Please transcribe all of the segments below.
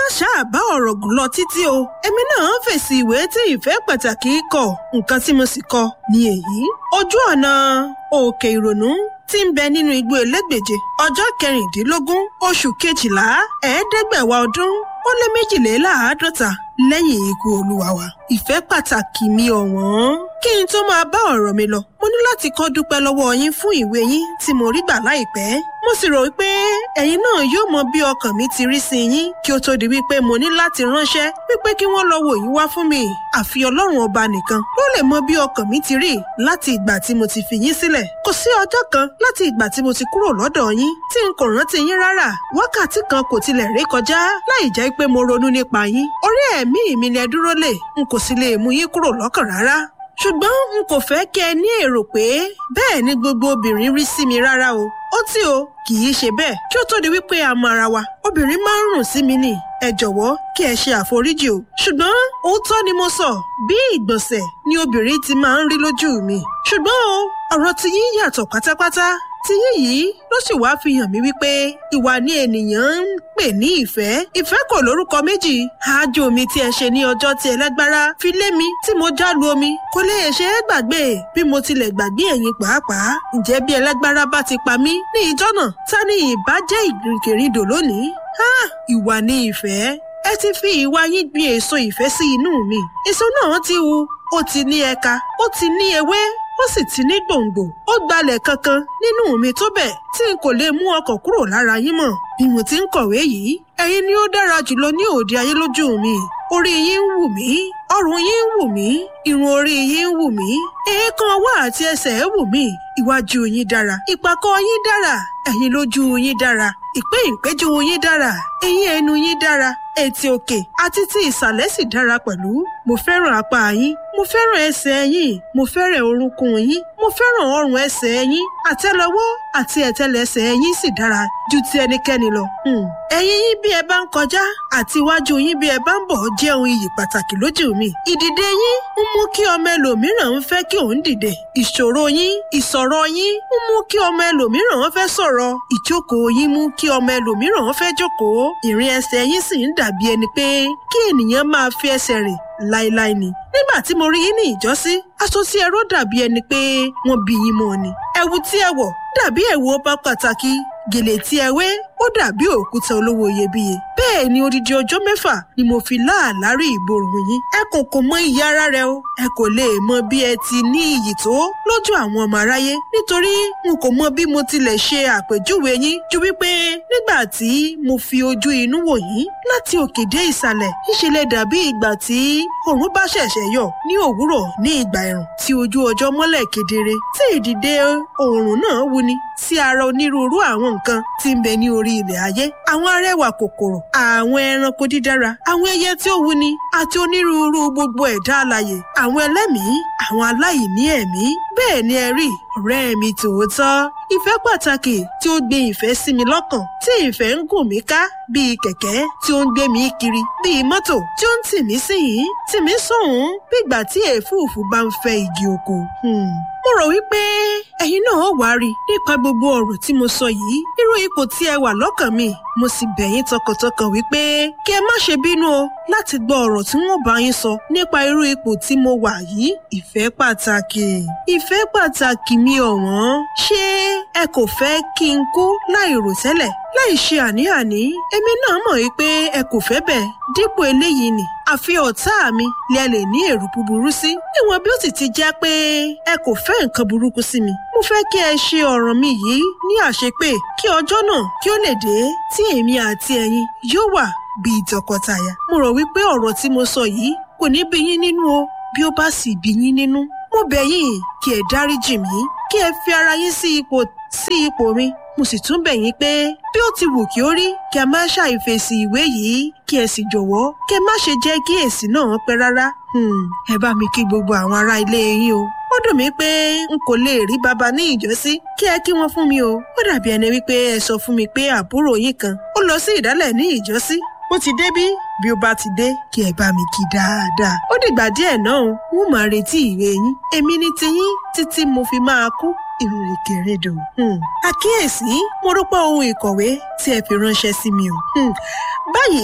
má ṣáà bá ọ̀rọ̀ gùn lọ títí o èmi náà fèsì ìwé tí ìfẹ́ pàtàkì kọ nǹkan tí mo sì kọ ní èyí ojú ọ̀nà òkè ìrònú tí ń bẹ nínú igbó elégbèje ọjọ́ kẹrìndínlógún oṣù kejìlá ẹ̀ẹ́dẹ́gbẹ̀wá ọdún ó lé méjìléláàádọ́ta lẹ́yìn ikú olúwa wa ìfẹ́ pàtàkì mi ọ̀wọ́n kí n tó máa bá ọ̀rọ̀ mi lọ mo ní láti kọ́ dúpẹ́ lọ́wọ́ yín fún ìwé yín tí mo rí gbà láìpẹ́ mo sì rò wípé ẹ̀yin náà yóò mọ bí ọkàn mi ti rí sí yín kí ó tó di wípé mo ní láti ránṣẹ́ wípé kí wọ́n lọ wò yín wá fún mi àfi ọlọ́run ọba nìkan ló lè mọ bí ọkàn mi ti rí láti ìgbà tí mo ti fi yín sílẹ̀ kò sí ọjọ́ kan láti ìgbà tí mo ti kúrò lọ́dọ̀ yín tí n kò rántí yín rárá wákàtí kan kò tilẹ̀ rí kọjá láì jẹ́ pé mo ronú nípa yín orí ẹ̀mí mi lẹ dúró lè n kò sì lè mú yín kúrò lọ́kàn rárá ṣùgbọ́n n kò fẹ́ kí ẹ ní èrò pé bẹ́ẹ̀ ni gbogbo obìnrin rí sí mi rárá o ó tí o kì í ṣe bẹ́ẹ̀ kí ó tó di wípé a mọ ara wa obìnrin máa ń rùn sí mi nì ẹ jọ̀wọ́ kí ẹ ṣe àforíjì o ṣùgbọ́n òótọ́ ni mo sọ bí ìgbọ̀nsẹ̀ ni obìnrin ti máa ń rí lójú mi ṣùgbọ́n o ọ̀rọ̀ ti yín yàtọ̀ pátápátá tiyín yìí ló sì wáá fi hàn mí wípé ìwà ni ènìyàn ń pè ní ìfẹ́ ìfẹ́ kò lórúkọ méjì àájò mi tí ẹ ṣe ní ọjọ́ tí ẹlẹ́gbára fi lé mi tí mo já lu omi kò lè ṣe é gbàgbé bí mo tilẹ̀ gbàgbé ẹ̀yin pàápàá ǹjẹ́ bí ẹlẹ́gbára bá ti pa mí ní ìjọ́ náà ta ni ìbá jẹ́ ìrìnkèrindò lónìí ìwà ni ìfẹ́ ẹ ti fi ìwà yín gbin èso ìfẹ́ sí inú mi èso náà ti hu ó ti ní ẹ̀ka ó ti ní ewé ó sì ti ní gbòǹgbò ó gbalẹ̀ kankan nínú mi tó bẹ̀ tí n kò lè mú ọkọ̀ kúrò lára yín mọ́ bí mo ti ń kọ̀wé yìí ẹ̀yin ni ó dára jùlọ ní òde ayé lójú mi orí yín ń wù mí ọrùn yín ń wù mí irun orí yín ń wù mí èékán ọwọ́ àti ẹsẹ̀ ń wù mí iwájú yín dára ìpàkọ́ yín dára ẹ̀yìn lójú yín dára ìpé ìpéjú yín dára eyín ẹnu yín dára etí òkè àti ti ìsàlẹ̀ sì dára pẹ̀lú mo fẹ́ràn apá yín mo fẹ́ràn ẹsẹ̀ yín mo fẹ́ràn orúnkún yín mo fẹ́ràn ọrùn ẹsẹ̀ yín àtẹ́lẹwọ́ àti ẹ̀tẹ́lẹsẹ̀ yín sì dára ju ti ẹnikẹ́ni lọ. ẹ̀yìn yín bí ẹ bá ń kọjá àti iwájú yín bí ẹ bá ń bọ̀ jẹ́ ohun iyì pàtàkì lójú mi. ìdìde yín ń mú kí ọmọ ẹlòmíràn ń fẹ́ kí òun dìde. ìṣòro yín ìsọ̀rọ̀ yín ń mú kí ọmọ ẹlòmíràn fẹ́ sọ̀rọ̀. ìjókòó yín mú kí ọmọ ẹlòmíràn fẹ́ jókòó. ìrìn ẹsẹ̀ yín sì ń dàbí ẹni pé kí ènìyàn máa fi ẹsẹ̀ rìn láéláé ni. nígbà tí mo rí yín ní ìjọ́sí aṣọ tí ẹ ró dàbí ẹni pé wọ́n bí yín mọ́ ni. ẹ̀wù tí ẹ wọ̀ dàbí ẹ̀wù ọba pàtàkì gèlè tí ẹ wé ó dàbí òkúta olówó iyebíye. bẹ́ẹ̀ ni odidi ọjọ́ mẹ́fà ni mo fi láàlárí ìborùn yín. ẹ kò kò mọ iyì ara rẹ o. ẹ kò lè mọ bí ẹ ti ní iyì tó lójú àwọn ọmọ aráyé. nítorí n kò mọ bí mo tilẹ̀ ṣe àpèjúwe yín ju wípé nígbà tí mo fi ojú inú wò yín láti òkè dé ìsàlẹ̀ ìṣẹ̀lẹ̀ dàbí ìgbà tí òòrùn bá ṣẹ̀ṣẹ̀ yọ ní òwúrọ̀ ní ìgbà ẹ̀rùn tí ojú ọjọ́ mọ́lẹ̀ kedere tí ìdìde òòrùn náà wuni sí ara onírúurú àwọn nǹkan tí ń bẹ ní orí ilẹ̀ ayé àwọn arẹwà kòkòrò àwọn ẹranko dídára àwọn ẹyẹ tí ó wuni àti onírúurú gbogbo ẹ̀dá alàyè àwọn ẹlẹ́mìí àwọn aláìní ẹ̀mí bẹ́ẹ̀ ni ẹ rí ọ̀rẹ́ mi tòótọ́ ìfẹ́ pàtàkì tí ó gbé ìfẹ́ sí mi lọ́kàn tí ìfẹ́ ń gùn mí ká bíi kẹ̀kẹ́ tí ó ń gbé mi kiri bíi mọ́tò tí ó ń tì mí sí yìí tì mí sóhun bí ìgbà tí èéfùfù bá ń fẹ́ igi oko. mo rò wípé ẹ̀yin náà wá rí nípa gbogbo ọ̀rọ̀ tí mo sọ yìí irú ipò tí ẹ wà lọ́kàn mi mo sì bẹ̀ yín tọkàntọkàn wípé kí ẹ má ṣe bínú o láti gbọ́ ọ̀rọ̀ tí wọ́n bá yín sọ nípa irú ipò tí mo wà yìí ìfẹ́ pàtàkì ìfẹ́ pàtàkì mi ọ̀wọ́n ṣé ẹ kò fẹ́ kí n kú láì rò tẹ́lẹ̀ láì ṣe àní-àní èmi náà mọ̀ wípé ẹ kò fẹ́ bẹ́ẹ̀ dípò eléyìí ni àfi ọ̀tá mi lẹ lè ní èrò búburú sí níwọ̀n bí ó sì ti jẹ́ pé ẹ kò fẹ́ nǹkan burúkú sí mi mo fẹ́ kí ẹ ṣe ọ̀ràn mi yìí ní àṣepé kí ọjọ́ náà kí ó lè dé tí èmi àti ẹ̀yin yóò wà bíi tọkọtaya mo rò wípé ọ̀rọ̀ tí mo sọ yìí kò ní bí yín nínú o bí ó bá sì bí yín nínú mo bẹ̀ yín kí ẹ dáríjì mí kí ẹ fi ara yín sí ipò sí ipò mi mo sì tún bẹ̀ yín pé bí ó ti wù kí ó rí kí a má ṣàìfèsì ìwé yìí kí ẹ sì jọ̀wọ́ kí ẹ má ṣe jẹ́ kí èsì náà pẹ́ rárá ẹ bá mi kí gbogbo àwọn ará ilé yín o ó dùn mí pé n kò lè rí bàbá ní ìjọ́sí kí ẹ kí wọ́n fún mi o ó dàbí ẹni wípé ẹ sọ fún mi pé àbúrò yín kan ó lọ sí ìdálẹ̀ ní ìjọ́sí ó ti débí bí ó bá ti dé kí ẹ bá mi kí dáadáa ó dìgbà díẹ̀ náà n ó máa retí ìwé yín èmi ní tiyín títí mo fi máa kú ìrìnkèrèdò. àkíyèsí mo rúpọ̀ ohun ìkọ̀wé tí ẹ fi ránṣẹ́ sí mi o. báyìí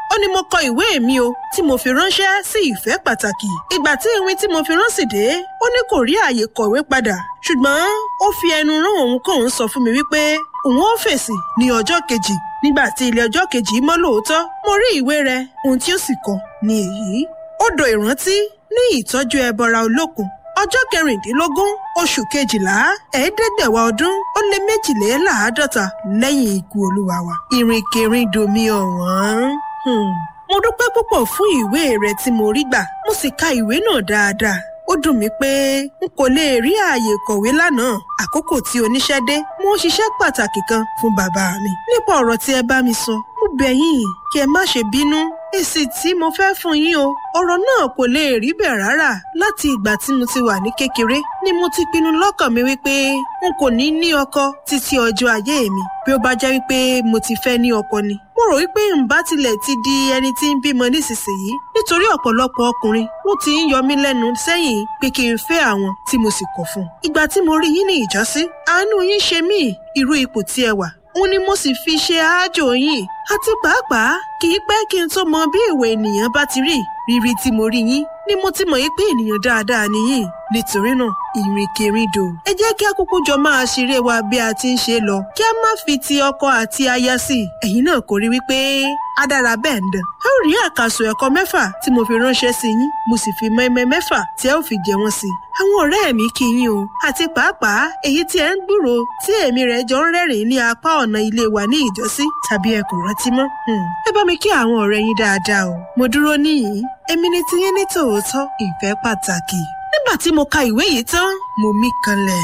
ó ní mo kọ ìwé mi o tí mo fi ránṣẹ́ sí ìfẹ́ pàtàkì ìgbà tí ìwé tí mo fi rán sì dé ó ní kò rí àyè kọ̀wé padà ṣùgbọ́n ó fi ẹnu rán òun kóun sọ fún mi wípé òun ó fèsì ní ọjọ́ kejì nígbà tí ilé ọjọ́ kejì mọ́ lóòótọ́ mo rí ìwé rẹ̀ ohun tí ó sì kọ ní èyí odò ìrántí ní ìtọ́jú ẹbọra olókun ọjọ́ kẹrìndínlógún oṣù kejìlá ẹ̀ẹ́dẹ́gbẹ̀wá ọdún ó lé méjìléláàádọ́ta lẹ́yìn ikú olúwa wa ìrìnkèrindò mi ọ̀wọ́n. Hmm. mo dúpẹ́ púpọ̀ fún ìwé rẹ tí mo rí gbà mo sì ka ìwé náà dáadáa ó dùn mí pé n kò lè rí ààyè kọ̀wé lánàá àkókò tí oníṣẹ́ dé mo ń ṣiṣẹ́ pàtàkì kan fún bàbá mi nípa ọ̀rọ̀ tí ẹ bá mi sọ mo bẹ̀ yín kí ẹ má ṣe bínú èsì tí mo fẹ́ fún yín o ọ̀rọ̀ náà kò lè rí bẹ́ẹ̀ rárá láti ìgbà tí mo ti wà ní kékeré ni mo ti pinnu lọ́kàn mi wípé n kò ní ní ọkọ títí ọjọ́ ayé mi bí ó bá jẹ́ wípé mo ti fẹ́ ní ọkọ ni mo rò wípé ǹbá tilẹ̀ ti di ẹni tí ń bímọ nísinsìnyí nítorí ọ̀pọ̀lọpọ̀ ọkùnrin ló ti ń yọ mí lẹ́nu sẹ́yìn pé kí n fẹ́ àwọn tí mo sì kọ̀ fún. ìgbà tí mo rí yín ní ìjọ́sí àánú yín ṣe mí irú ipò tí ẹ wà òun ni mo sì fi ṣe àájò yín àti pàápàá kì í pẹ́ kí n tó mọ bí ìwé ènìyàn bá ti rí rírí tí mo rí yín ni mo ti mọ̀ yí pé ènìyàn dáadáa nìyí nítorí náà ìrìnkèrindò ẹ jẹ́ kí a kúkú jọ máa ṣeré wa bí a ti ń ṣe lọ kí a má fi ti ọkọ àti aya sí i ẹ̀yin náà kò rí wípé a dára bẹ́ẹ̀ ń dàn ẹ ó rí àkàsọ̀ ẹ̀kọ́ mẹ́fà tí mo fi ránṣẹ́ sí yín mo sì fi mẹ́mẹ́ mẹ́fà tí ẹ ó fi jẹ wọ́n sí i àwọn ọ̀rẹ́ mi kí yín o àti pàápàá èyí tí ẹ ń gbúrò tí èmi rẹ̀ jọ ń rẹ́rìn ní apá ọ̀nà ilé wa ní ìjọ́sí tàbí ẹ kò rántí mọ́ ẹ bá mi kí àwọn ọ̀rẹ́ yín dáadáa o mo dúró níyìn èmi ni tiyín ní tòótọ́ ìfẹ́ pàtàkì nígbà tí mo ka ìwé yìí tán mo mí kanlẹ̀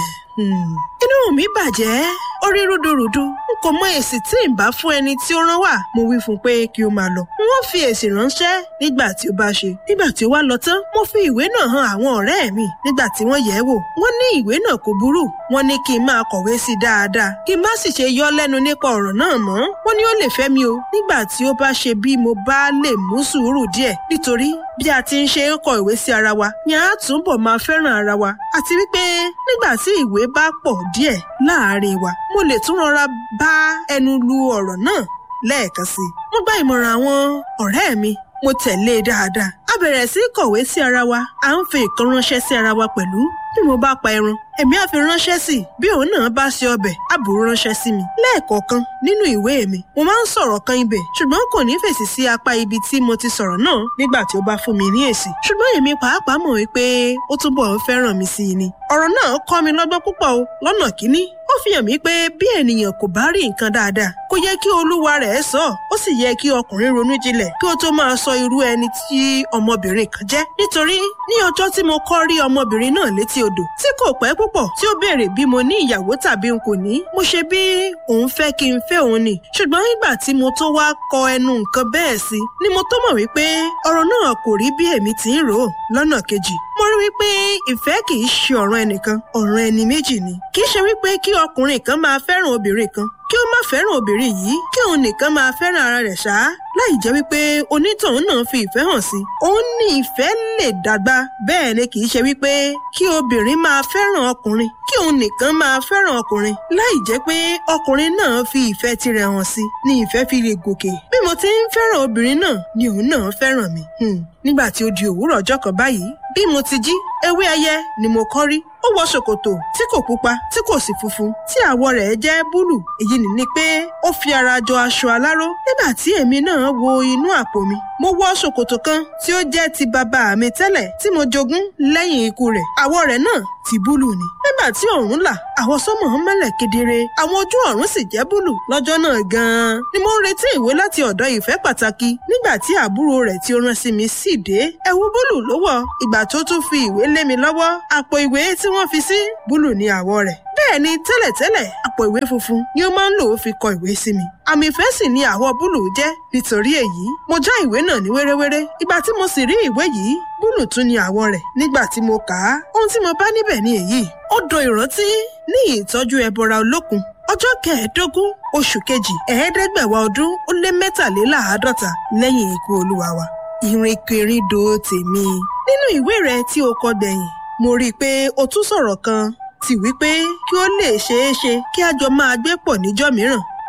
inú mi bàjẹ́ orí rúdurùdu n kò mọ èsì tí n bá fún ẹni tí ó rán wá mo wí fún un pé kí ó máa lọ wọ́n fi èsì ránṣẹ́ nígbà tí ó bá ṣe nígbà tí ó wá lọ tán mo fi ìwé náà hàn àwọn ọ̀rẹ́ mi nígbà tí wọ́n yẹ̀ ẹ́ wò wọ́n ní ìwé náà kò burú wọ́n ní kí n máa kọ̀wé sí i dáadáa kí n má sì ṣe yọ lẹ́nu nípa ọ̀rọ̀ náà mọ́ wọ́n ní ó lè fẹ́ mi o nígbà tí ó bá ṣe bí mo bá lè mú sùúrù díẹ̀ nítorí bí a ti ń ṣe ń kọ ìwé sí ara wa ni a túbọ̀ máa fẹ́ràn ara wa àti wípé nígbà tí ìwé bá pọ̀ díẹ̀ láàárín wa mo lè tún rọra bá ẹnu lu ọ̀rọ̀ náà lẹ́ẹ̀kan sí i. mo gba ìmọ̀ràn àwọn ọ̀rẹ́ mi mo tẹ̀lé e dáadáa. a bẹ̀rẹ̀ sí í kọ̀wé sí ara wa à ń fi ìkan ránṣẹ́ sí ara wa pẹ̀lú bí mo bá pa ẹran èmi á fi ránṣẹ́ sí i bí òun náà bá ṣe ọbẹ̀ á bù ú ránṣẹ́ sí mi. lẹ́ẹ̀kọ̀ọ̀kan nínú ìwé mi mo máa ń sọ̀rọ̀ kan ibẹ̀ ṣùgbọ́n kò ní fèsì sí apá ibi tí mo ti sọ̀rọ̀ náà nígbà tí ó bá fún mi ní èsì. ṣùgbọ́n èmi pàápàá mọ̀ wípé ó túbọ̀ ń fẹ́ràn mi sí i ni. ọ̀rọ̀ náà kọ́ mi lọ́gbọ́n púpọ̀ o lọ́nà kíní ó fi hàn mí pé bí ènìyàn kò bá rí nǹkan dáadáa kò yẹ kí olúwa rẹ̀ sọ ó sì yẹ kí ọkùnrin ronú jinlẹ̀ kí ó tó máa sọ irú ẹni tí ọmọbìnrin kan jẹ́ nítorí ní ọjọ́ tí mo kọ́ rí ọmọbìnrin náà létí odò tí kò pẹ́ púpọ̀ tí ó béèrè bí mo ní ìyàwó tàbí n kò ní mo ṣe bí òun fẹ́ kí n fẹ́ òun ni ṣùgbọ́n nígbà tí mo tó wá kọ ẹnu nǹkan bẹ́ẹ̀ sí ni mo tó mọ̀ wípé ọ̀rọ̀ náà kò rí bí èmi ti ń rò ó lọ́nà kejì mo rí wípé ìfẹ́ kì í ṣe ọ̀ràn ẹnìkan ọ̀ràn ẹni méjì ni kì í ṣe wípé kí ọkùnrin kan máa fẹ́ràn obìnrin kan kí ó má fẹ́ràn obìnrin yìí kí òun nìkan máa fẹ́ràn ara rẹ̀ ṣá láì jẹ́ wípé onítọ̀hún náà fi ìfẹ́ hàn sí. òun ní ìfẹ́ lè dàgbà bẹ́ẹ̀ ni kì í ṣe wípé kí obìnrin máa fẹ́ràn ọkùnrin kí òun nìkan máa fẹ́ràn ọkùnrin láì jẹ́ pé ọkùnrin náà fi ìfẹ́ tirẹ̀ hàn sí ni ìfẹ́ fi lè gòkè. bí mo ti ń fẹ́ràn obìnrin náà ni òun náà fẹ́ràn mi. nígbà tí ó di òwúrọ̀ ọjọ́ kan báyìí bí mo ti jí ewé ẹyẹ ni mo kọ́ rí ó wọ ṣòkòtò tí kò pupa tí kò sì funfun tí àwọ̀ rẹ̀ jẹ́ búlù èyí ni pé ó fi ara jọ aṣọ aláró nígbà tí èmi náà wo inú àpò mi mo wọ ṣòkòtò kan tí ó jẹ́ ti bàbá mi tẹ́lẹ̀ tí mo jogún lẹ́yìn ikú rẹ̀ àwọ̀ rẹ̀ náà ti búlù ni nígbà tí òòrùn là àwọn sọ́mọ̀ ń mọ́lẹ̀ kedere àwọn ojú ọ̀run sì jẹ́ búlù lọ́jọ́ náà gan-an ni mo ń retí ìwé láti ọ̀dọ̀ ìfẹ́ pàtàkì nígbà tí àbúrò rẹ̀ tí ó rán sí mi sì dé ẹ̀wù búlù ló wọ̀ ìgbà tó tún fi ìwé lé mi lọ́wọ́ àpò ìwé tí wọ́n fi sí búlù ní àwọ̀ rẹ̀ bẹ́ẹ̀ ni tẹ́lẹ̀tẹ́lẹ̀ àpò ìwé funfun ni ó máa ń lò ó fi kọ ìwé sí mi àmì ìfẹ́ sì ni àwọ̀ búlù jẹ́ nítorí èyí mo já ìwé náà ní wéréwéré ìgbà tí mo sì rí ìwé yìí búlù tún ni àwọ̀ rẹ̀ nígbà tí mo kà á ohun tí mo bá níbẹ̀ ni èyí ó do ìrántí ní ìtọ́jú ẹbọra olókun ọjọ́ kẹẹ̀ẹ́dógún oṣù kejì ẹ̀ẹ́dẹ́gbẹ̀wá ọdún ó lé mẹ́tàléláàádọ́ta lẹ́yìn ikú olúwa wa ìrìnkèrindò tèmi nínú ìwé rẹ tí o kọ gbẹ̀yìn mo rí i pé o tún sọ̀rọ̀ kan tí wípé kí ó lè ṣeé ṣe kí a jọ máa gbé pọ̀ níjọ́ mìíràn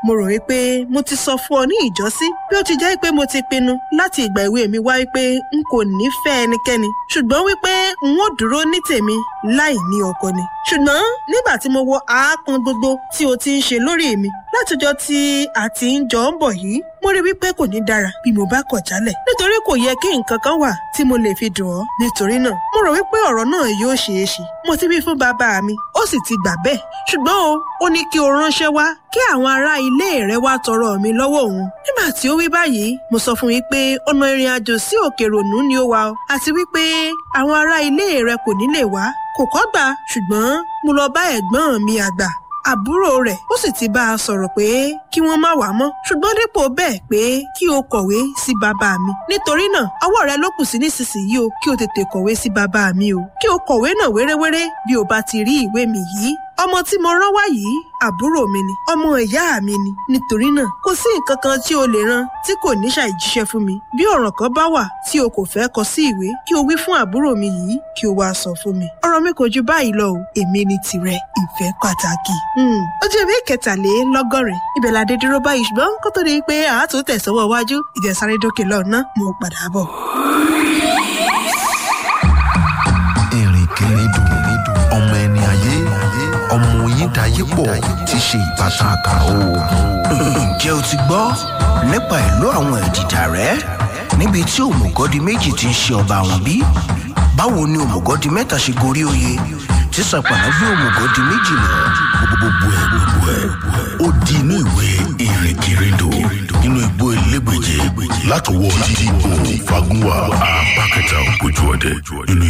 mo rò wípé mo ti sọ fún ọ ní ìjọ́sí bí ó ti jẹ́ pé mo ti pinnu láti ìgbà ìwé mi wá wípé n kò nífẹ̀ẹ́ ẹnikẹ́ni ṣùgbọ́n wípé n ó dúró ní tèmi láì ní ọkọ ni ṣùgbọ́n nígbà tí mo wo àápọn gbogbo tí o ti ń ṣe lórí mi látọjọ́ tí a ti ń jọ ń bọ̀ yìí mo rí wípé kò ní dára bí mo bá kọ̀ jálẹ̀ nítorí kò yẹ kí nǹkan kan wà tí mo lè fi dùn ọ́ nítorí náà mo rò wípé ọ̀rọ̀ náà yóò ṣeé ṣe mo ti wí fún bàbá mi ó sì ti gbà bẹ́ẹ̀ ṣùgbọ́n o ó ní kí o ránṣẹ́ wá kí àwọn ará ilé rẹ wá tọrọ mi lọ́wọ́ òun nígbà tí ó wí báyìí mo sọ fún wípé ọ̀nà ìrìn àjò sí òkè rònú ni ó wà ọ àti wípé àwọn ará ilé rẹ kò ní lè wá kò kọ́ gbà ṣùgbọ́n mo lọ bá ẹ̀gbọ́n mi àgbà àbúrò rẹ̀ ó sì ti bá a sọ̀rọ̀ pé kí wọ́n má wá mọ́ ṣùgbọ́n dípò bẹ́ẹ̀ pé kí o kọ̀wé sí bàbá mi nítorí náà ọwọ́ rẹ ló kù sí nísinsìnyí o kí o tètè kọ̀wé sí bàbá mi o kí o kọ̀wé náà wéréwéré bí o bá ti rí ìwé mi yìí ọmọ tí mo rán wá yìí àbúrò mi ni ọmọ ìyá mi ni nítorí náà kò sí nǹkan kan tí o lè ran tí kò ní ṣàìjíṣẹ́ fún mi bí ọ̀ràn kan bá wà tí o kò fẹ́ kọ sí ìwé kí o wí fún àbúrò mi yìí kí o wá sọ fún mi ọ̀rọ̀ mi kò ju báyìí lọ o èmi ni tìrẹ ìfẹ́ pàtàkì. ojú ìwé kẹtàlélọ́gọ́rin ibẹ̀ la dé dúró báyìí ṣùgbọ́n kó tó di pé àátò tẹ̀sọ́wọ́ iwájú ìjẹsáré dókè lọ́nà mo padà bọ̀. ìrìnkèrindò ọmọ ẹni ayé ọmọ oyin dayé pọ̀ ti ṣe ìbátan àkàrà oògùn. ǹjẹ́ o ti gbọ́ nípa ìlú àwọn ẹ̀dìdà rẹ̀ níbi tí òmùgọ́dì méjì ti ń ṣe ọba àwọn bí? báwo ni òmùgọ́dì mẹ́ta ṣe gorí oyè tí sàpàlà gbé òmùgọ́dì méjì lọ? gbogbo ẹ gbogbo ẹ ó di inú ìwé ìrìnkèrindò nínú igbó elégbèje látọwọ́ títí òun fagunwa apákẹta ògbójú ọdẹ nínú